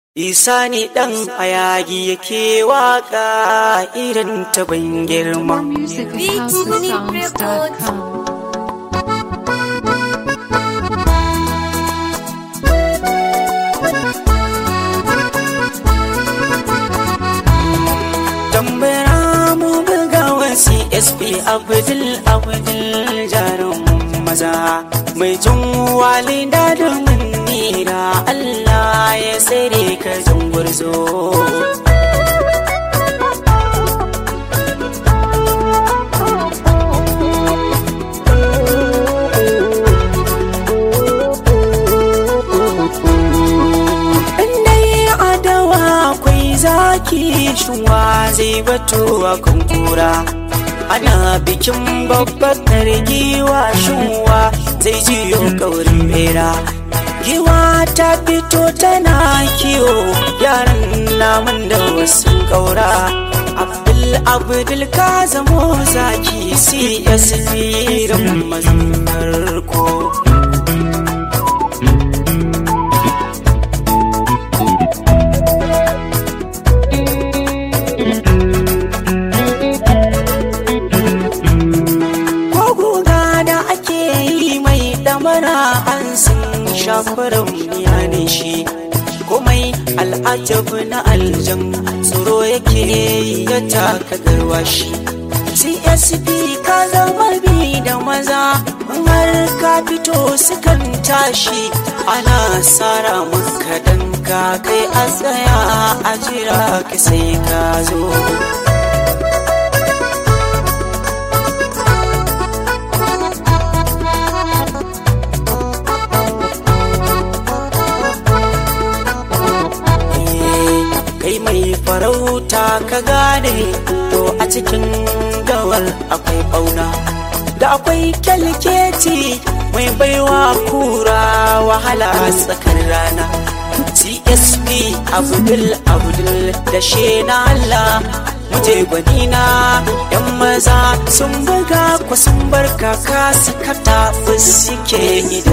Isa ne ɗan ayagi yake waƙa irin ta ban girma. More music at houseofsounds.com. Tambara mu bugawa CSP Abdul Abdul jarum maza mai jin walida da munira Allah ya tsere ka zungurzo. dai adawa akwai zaki shuwa zai bato a kan kura ana bikin babbar giwa shuwa zai jiyo kaurin bera giwa ta fito tana kiwo yaran namun da wasu kaura abdul abdul ka zamo zaki csv ran mazan farko ko guga da ake yi mai damara an sun shafarar miya ne shi komai al'ajabu na aljan tsoro yake yi ya taka garwashi csp ka zama bi da maza in har ka fito sukan tashi ana sara maka dan ka kai a tsaya a jira ka sai ka zo kai mai farauta ka gane to a cikin gawar akwai bauna da akwai kyalkeci mai baiwa kura wahala tsakar rana csp abdul abdul da shena allah muje gwanina yan maza sun buga ku sun barka ka suka tafi suke idan